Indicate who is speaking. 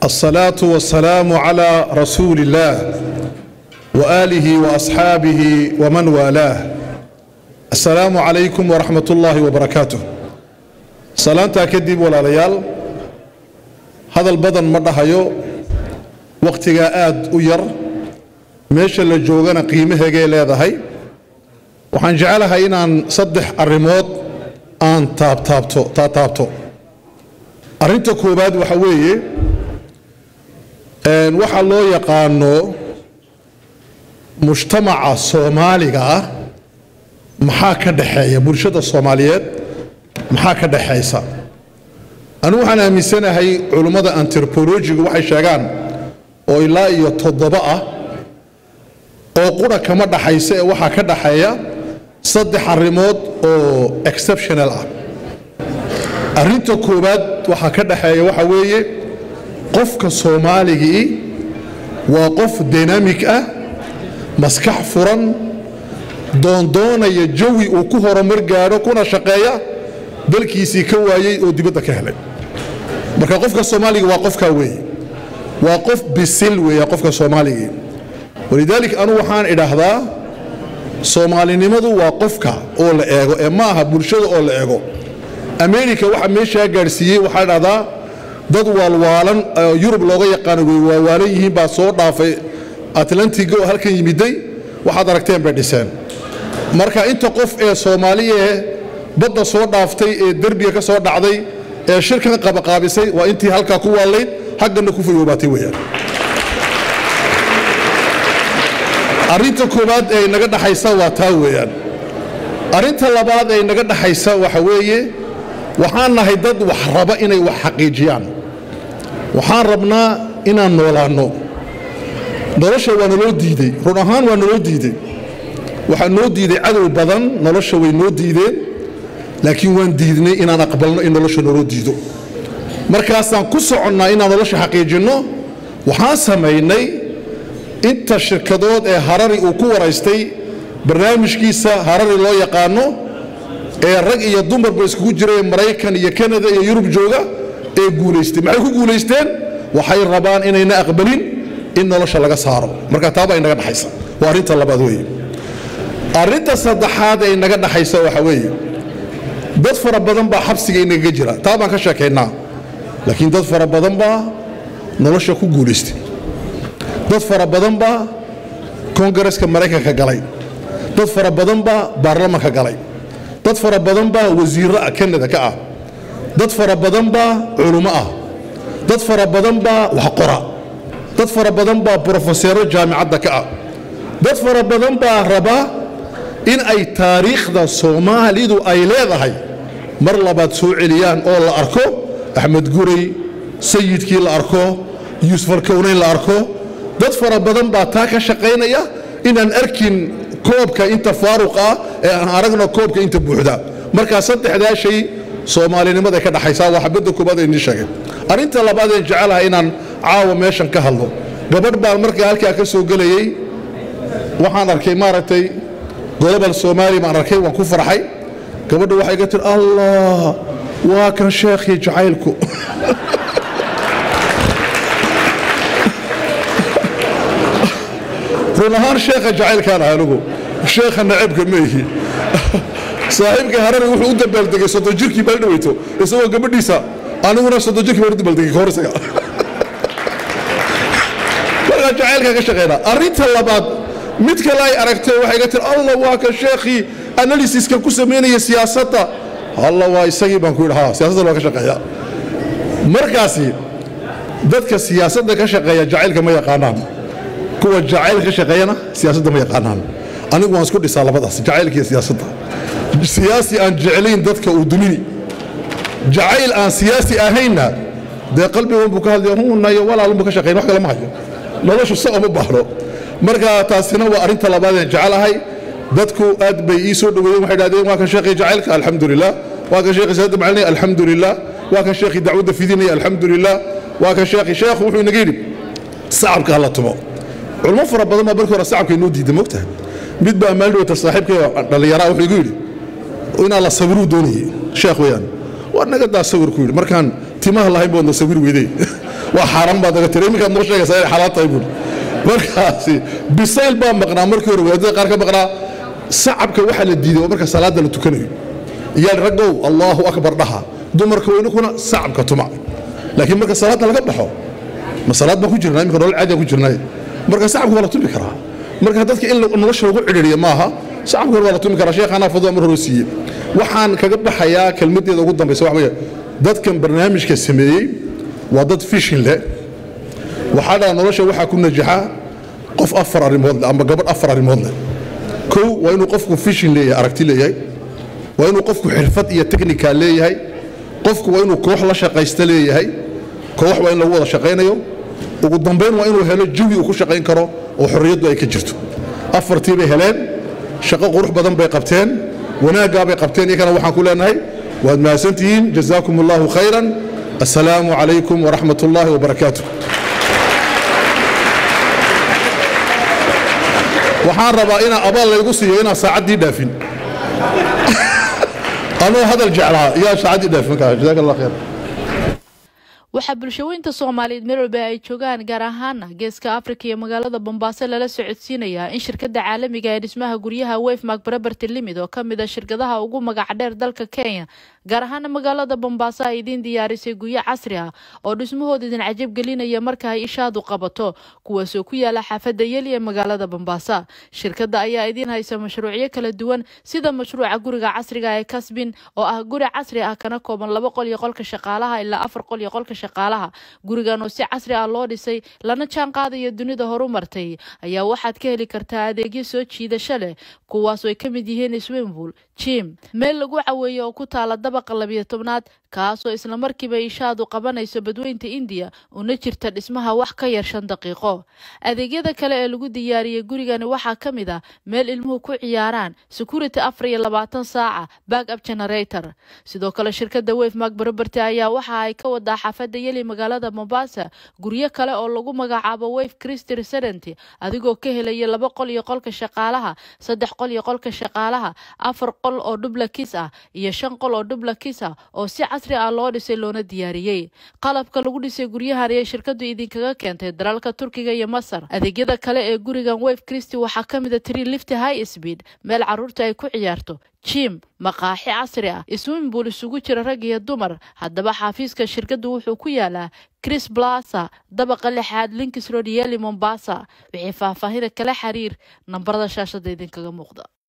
Speaker 1: الصلاة والسلام على رسول الله وآله وأصحابه ومن والاه السلام عليكم ورحمة الله وبركاته salaantaa kadib walaalayaal hadal badan ma dhahayo wakhtigaa aad u yar meesha la joogana qiimaheegay leedahay waxaan jecelahay inaan saddex arrimood aan taabtaabto taataabto arrinta koowaad waxa weeye waxaa loo yaqaano mujtamaca soomaaliga ah maxaa ka dhaxeeya bulshada soomaaliyeed maxaa ka dhaxaysa anigu waxaan aaminsanahay culummada antropolojigu waxay sheegaan oo ilaa iyo toddoba ah oo qura kama dhaxaysa ee waxaa ka dhaxeeya saddex arrimood oo exceptional ah arrinta koowaad waxaa ka dhaxeeya waxa weeye qofka soomaaligii waa qof dynamik ah maskax furan doondoonaya jawi uu ku horumar gaadho kuna shaqeeya dalkiisii ka waayey oo dibadda ka helay marka qofka soomaaliga waa qofkaa weeye waa qof bisil weeya qofka soomaaligii walidaalika anugu waxaan idhaahdaa soomaalinimadu waa qofka oo la eego ee ma aha bulshada oo la eego america waxa meeshaa gaadhsiiyey waxaa idhahdaa dad waalwaalan yurub looga yaqaano way waalwaalan yihiin baa soo dhaafay atlantiga oo halkan yimiday waxaad aragteen bay dhiseen marka inta qof ee soomaaliyae badda soo dhaaftay ee derbiga ka soo dhacday ee shirkan qabaqaabisay waa intii halkaa ku waallayd xaggana ku fayoobaatay weyaan arrinta koowaad ee inaga dhaxaysa waa taa weeyaan arrinta labaad ee inaga dhaxaysa waxa weeye waxaan nahay dad wax raba inay wax xaqiijiyaan waxaan rabnaa inaan noolaanno nolosha waa naloo diidey run ahaan waa naloo diidey waxaa noo diiday cadow badan nolosha way noo diideen laakiin waan diidnay inaan aqbalno in nolosha naloo diido markaasaan ku soconnaa inaan nolosha xaqiijinno waxaan samaynay inta shirkadood ee harari uu ku waraystay barnaamijkiisa harari loo yaqaano ee rag iyo dumarba iskugu jira ee maraykan iyo kanada iyo yurub jooga ee guulaystay maxay ku guulaysteen waxay rabaan inayna aqbalin in nolosha laga saaro marka taaba inaga dhaxaysa waa arrinta labaad weeye arrinta saddexaad ee inaga dhaxaysa waxa weeye dad fara badan baa xabsiga inagaga jira taa baan ka sheekaynaa laakiin dad fara badan baa nolosha ku guulaystay dad fara badan baa kongareska maraykanka galay dad fara badan baa baarlamanka galay dad fara badan baa wasiirro kanada ka ah dad fara badan baa culummo ah dad fara badan baa waxqora dad fara badan baa brofeseero jaamicadda ka ah dad fara badan baa raba in ay taariikhda soomaalidu ay leedahay mar labaad soo celiyaan oo la arko axmed guray sayidkii la arko yuusuf alkownayn la arko dad fara badan baa taa ka shaqaynaya inaan arkin koobka inta faaruq ah ee aan aragno koobka inta buuxda markaa saddexdaa shay soomaalinimada ka dhaxaysaa waa xabadda koobaad ee inii sheegay arrinta labaad ee jecelahay inaan caawa meeshan ka hadlo gabadh baan markaa halkaa ka soo gelayey waxaan arkay maaragtay global somaali baan arkay waan ku farxay gabadha waxay ga tiri allah waa kan sheekhii jacaylku run ahaan sheekha jacaylkaan ah anigu sheekha nacabka ma ihi saaxiibkii harari wuxuu u dabaaldegay soddon jirkii baa dhaweyto isagoo gabadhiisa aniguna soddon jirkii baan u dabaaldegay kahor isaga markaa jacaylkaa ka shaqeynaa arrinta labaad mid kale ay aragtay waxay ga tiri allah waa ka sheekhii analysiska ku samaynaya siyaasadda alla waa isagii baan ku yidhi ha siyaasadda waa ka shaqeeya markaasi dadka siyaasadda ka shaqeeya jacaylka ma yaqaanaan kuwa jacayl ka shaqeeyana siyaasadda ma yaqaanaan anigu waan isku dhisaa labadaas jacaylka iyo siyaasadda siyaasi aan jeclayn dadka uu dumini jacayl aan siyaasi ahaynna dee qalbigan buu ka hadlaya hunayo walaalunbuu ka shaqeyn wax kale ma hayo noloshu sa uma baahno marka taasina waa arrinta labaad ee jecelahay dadku aad bay ii soo dhoweeyeen waxay dhahdeen waa kan sheekhi jacaylka alxamdulilah waa kan sheekhi salaada macalinaya alxamdulilah waa kan sheekhi dacwadda fidinaya alxamdulilah waa kan sheekhi sheekhu wuxuu inaga yidhi sacabka hala tumo culmo fara badan baa markii hore sacabka inoo diiday mogtahay mid baa maalin dhowta saaxiibkay dhallinyaraa wuxuu igu yidhi inaa la sawiruu doonayay sheekh weeyaan war naga daa sawir ku yidhi markaan timaha lahayn boodna sawir weydey waa xaaraan baad naga tiri iminkaad noo sheegaysaa inay xalaal tahay buuri markaasi bisayl baa maqnaa markii hore wadaadada qaar ka maqnaa sacabka waxaa la diiday oo marka salaada la tukanayo iyaal raggow allaahu akbar dhaha dumarka weynukuna sacabka tuma laakiin marka salaadda laga baxo ma salaad baan ku jirnaa iminka nolol caadiyan ku jirnay marka sacabka waa la tumi karaa marka dadka in nolosha lagu cidhiiriya maaha sacabka hore waa la tumi karaa sheekhaanaa fadwa mar hore siiye waxaan kaga baxayaa kelmaddeeda ugu dambaysa waxa weeye dadkan barnaamijka sameeyey waa dad fishin leh waxaa dhaa nolosha waxaa ku najaxa qof afar arrimood leh ama gabadh afar arrimood leh kow waa inuu qofku fishin leeyahay aragti leeyahay waa inuu qofku xirfad iyo technical leeyahay qofku waa inuu koox la shaqaysta leeyahay koox waa in lagu wada shaqaynayo ugu dambayn waa inuu helo jawi uu ku shaqayn karo oo xorriyaddu ay ka jirto afartii bay heleen shaqo qurux badan bay qabteen wanaaggaa bay qabteen iyakana waxaan ku leenahay waad mahadsantihiin jazaakum allahu khayran assalaamu calaykum waraxmat ullaahi wabarakaatu waxaan rabaa inaa abaal laygu siiyo inaan saacaddii dhaafin anuu hadal jeclaa iyaa saacaddii dhaafin kara jazaak allah khayr
Speaker 2: waxaa bulshaweynta soomaaliyeed meel walba ay joogaan gaar ahaana geeska afrika iyo magaalada bombaaso lala socodsiinayaa in shirkada caalamiga ee dhismaha guryaha wefmark baraberty limid oo kamid a shirkadaha ugu magac dheer dalka kenya gaar ahaana magaalada bombaaso ay idiin diyaarisay guryo casri ah oo dhismahooda idin cajab gelinaya marka ay ishaadu qabato kuwaasoo ku yaala xaafada yeli ee magaalada bombaaso shirkada ayaa idiin haysa mashruucyo kala duwan sida mashruuca guriga casriga ee kasbin oo ah guri casri ah kana kooban laba qol iyo qolka shaqaalaha ilaa afar qol iyo qolka shaqaalaha gurigan oo si casri ah loo dhisay lana jaan qaadaya dunida horumartay ayaa waxaad ka heli kartaa adeegyo soo jiidasho leh kuwaas oo ay ka mid yihiin swimbull jim meel lagu caweeyo oo ku taala dabaqa labiyo tobnaad kaasoo islamarkiiba ishaadu qabanayso badweynta indiya una jirta dhismaha wax ka yar shan daqiiqo adeegyada kale ee lagu diyaariyey gurigani waxaa ka mid ah meel ilmuhu ku ciyaaraan security afar iyo labaatan saaca back up generator sidoo kale shirkada wefmark baraberty ayaa waxa ay ka wadaa xaafada yeli magaalada mombasa guryo kale oo lagu magacaabo wef christy resident adigoo ka helaya laba qol iyo qolka shaqaalaha saddex qol iyo qolka shaqaalaha afar qol oo dublakis ah iyo shan qol oo dublakis ah oo si casri ah loo dhisay loona diyaariyey qalabka lagu dhisay guryahan ayay shirkadu idinkaga keentay dalalka turkiga iyo masar adeegyada kale ee gurigan wef christy waxaa ka mid a tree lift high speed meel caruurta ay ku ciyaarto jim maqaaxi casri ah swimbull isugu jira rag iyo dumar haddaba xafiiska shirkadu wuxuu ku yaalaa chris blasa dabaqa lixaad linkis road yeli mombasa wixii faahfaahida kala xiriir nambarada shaashada idinkaga muuqda